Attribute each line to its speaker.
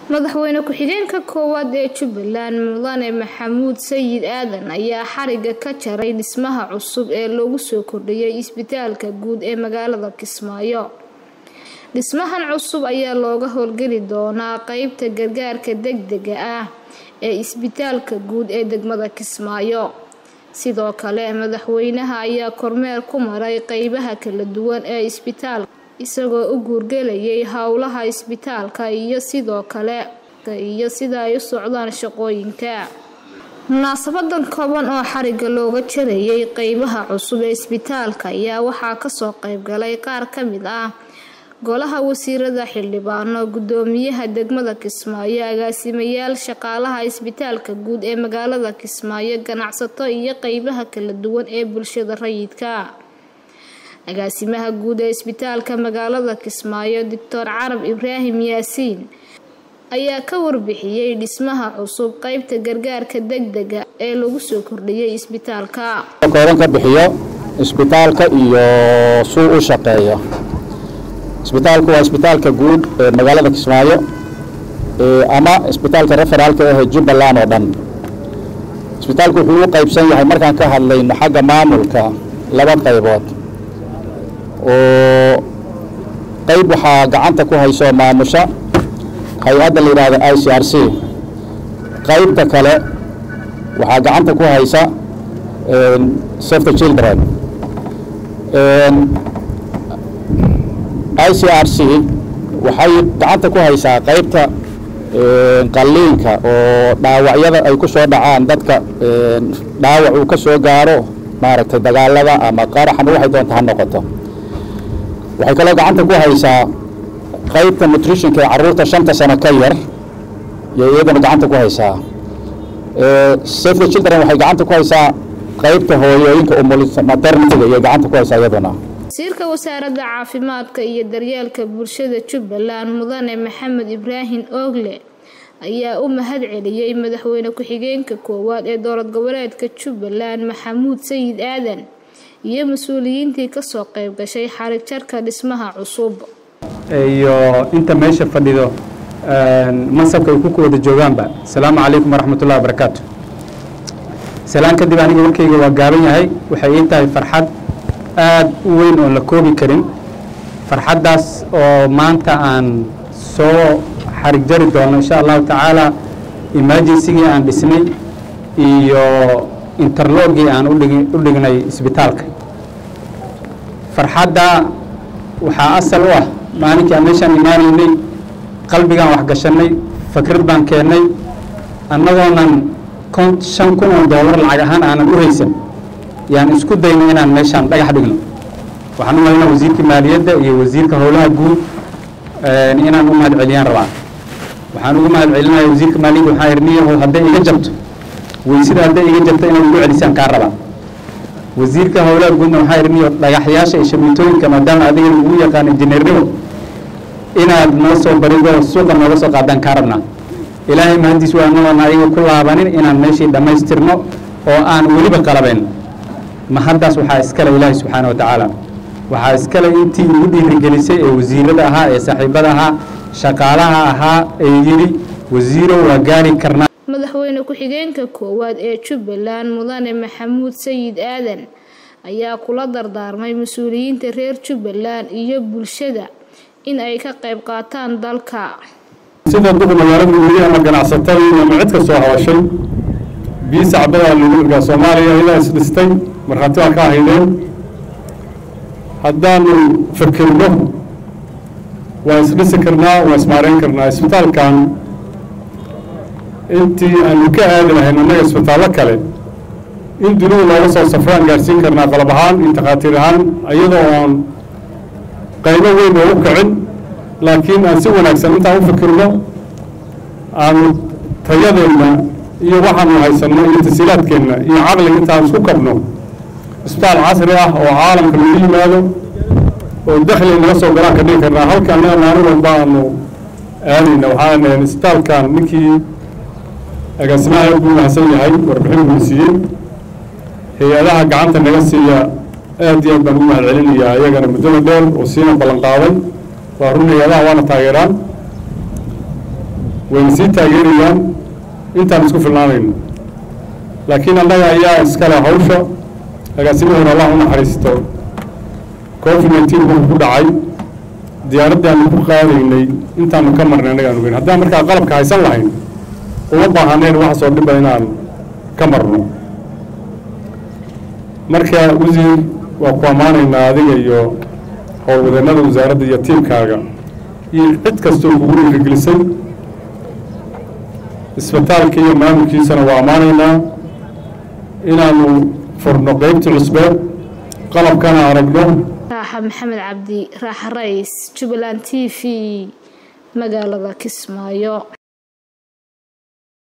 Speaker 1: madaxweyne ku-xigeenka koowaad ee jubbaland mudane maxamuud sayid aadan ayaa xariga ka jaray dhismaha cusub ee loogu soo kordhiyay isbitaalka guud ee magaalada kismaayo dhismahan cusub ayaa looga howlgeli doonaa qeybta gargaarka degdega ah ee isbitaalka guud ee degmada kismaayo sidoo kale madaxweynaha ayaa kormeer ku maray qeybaha kala duwan ee isbitaalka isagoo u guurgelayay howlaha isbitaalka iyo sidoo kale iyo sida ay u socdaan shaqooyinka munaasabadan kooban oo xariga looga jarayay qeybaha cusub ee isbitaalka ayaa waxaa kasoo qeybgalay qaar ka mid ah golaha wasiirada xildhibaano gudoomiyaha degmada kismaayo agaasimayaal shaqaalaha isbitaalka guud ee magaalada kismaayo ganacsato iyo qeybaha kala duwan ee bulshada rayidka agaasimaha guud ee isbitaalka magaalada kismaayo doctor carab ibraahim yaasiin ayaa ka warbixiyey dhismaha cusub qeybta gargaarka degdega ee lagu soo kordhiyay isbitaalka
Speaker 2: kooban ka bixiyo isbitaalka iyo suu u shaqeeyo isbitaalku waa isbitaalka guud ee magaalada kismaayo ama isbitaalka referaalka ah jubbaland oo dhan isbitaalku wuxuu u qaybsan yahay markaan ka hadlayno xagga maamulka laba qaybood oo qayb waxaa gacanta ku hayso maamusha hay-adda la yidhaahdo i c r c qaybta kale waxaa gacanta ku haysa safety children i c r c waxay gacanta ku haysaa qaybta qalliinka oo dhaawacyada ay ku soo dhacaan dadka dhaawac uu ka soo gaaro maaragtay dagaalada ama qaraxama waxay doonta ha noqoto waxay kaloo gacanta ku haysaa qaybta nutritionka ee carruurta shanta sano ka yar iyo iyadana gacanta ku haysaa safety children waxay gacanta ku haysaa qaybta hooyooyinka maternitiga iyo gacanta ku haysaa iyaduna
Speaker 1: wasiirka wasaaradda caafimaadka iyo daryeelka bulshada jubbaland mudane maxamed ibraahim oogle ayaa u mahad celiyey madaxweyne ku-xigeenka koowaad ee dowlad goboleedka jubbaland maxamuud sayid aadan iyo mas-uuliyiintii kasoo qayb gashay xarig jarka dhismaha cusub
Speaker 3: iyo inta meesha fadhido mansabka ay ku wada joogaanba asalaamu calaykum waraxmatullahi wabarakaatu salaan kadib aniga warkayga waa gaaban yahay waxay ii tahay farxad aad u weyn oon la koobi karin farxaddaas oo maanta aan soo xarig jari doono insha allahu tacaala emergencygii aan dhisnay iyo interlogii aan u dhignay isbitaalka farxadda waxaa asal u ah maalinkii aan meeshaan imaanaynay qalbigaan waxgashannay fikrad baan keennay annagoonan shan kun oo doolar lacag ahaan aanan u haysan yaan isku dayno inaan meeshaan dhagax dhigno waxaan u mahaynaa wasiirka maaliyadda iyo wasiirka howlaha guud inaan u mahad celiyaan rabaa waxaan ugu mahad celinaya wasiirka maaliyadda waxaa yidhi niyahow hadday iga jabto weysida hadday iga jabto inaad ugu celisaan kaa rabaa wasiirka howlaha guudna waxaa yidhi niyo dhagaxyaasha iyo shabiitooyinka maadaama adiga ugu yaqaan injineernimo inaad noo soo barido suuqa nooga soo qaadaan kaa rabnaa ilaahay mahadiis waa anoon ayaga ku laabanin inaan meeshii dhammaystirno oo aan weliba qalabayn mahaddaas waxaa iskale ilaahay subxaana wa tacaala waxaa iskale intii ugu dhiirigelisay ee wasiirada ahaa ee saaxiibada ahaa shaqaalaha ahaa ee yidhi wasiiro waa gaari karnaa
Speaker 1: madaxweyne ku-xigeenka koowaad ee jubbaland mudane maxamuud sayid aadan ayaa kula dardaarmay mas-uuliyiinta reer jubbaland iyo bulshada in ay ka qayb qaataan dalka
Speaker 4: sida duqa magaalada weli ama ganacsatadii ama cid kastoo hawashay biyi sacbadaa lagu irgaa soomaaliya ilaa isdhistay markhaati baa ka ahaydeen haddaanu fikirno waa isdhisi karnaa waa ismaareyn karnaa isbitaalkan intii aanu ka aadi lahayn annaga isbitaallo kale in dunidu looga soo safraan gaarsiin karnaa qalab ahaan iyo takhaatiir ahaan iyadoo oon qaybo weyn oo u kicin laakiin aan si wanaagsan intaan u fikirno aanu tayadeenna iyo waxaanu haysanno iyo tasiilaadkeenna iyo caqliga intaan isku kabno isbitaal casri ah oo caalamka lagu yimaado oo dakhli naga soo galaan ka dhigi karnaa halka annaga maalin walba aanu aadayna waxaan isbitaalkan ninkii agaasimaha aad buu mahadsan yahay warbixin buu siiyey hay-adaha gacanta naga siiya aad iyo aad baan ugu mahad celinayaa iyagana muddada dheer oo siina ballan qaaday waa run hay-adaha waana taageeraan wayna sii taageerayaan intaan isku filnaanayno laakiin annaga ayaa iskale hawsha agaasimahoona allah u naxariisto covid nineteen buu ku dhacay diyaaraddii aanu ku qaadaynay intaanu ka marnay annaga aan ogeyn haddaan markaa qalabka haysan lahayn uma baahaneen waxaasoo dhiba inaan ka marno marka wasiir waa ku ammaanaynaa adiga iyo howlwadeennada wasaaradda iyo tiimkaaga iyo cid kastoo kugu dhiirigelisay isbitaalka iyo maamulkiisana waa ammaanaynaa inaanu furno qeybtii cusbeed qalabkana aragno
Speaker 1: raaxa maxamed cabdi raaxa rays jubbaland t v magaalada kismaayo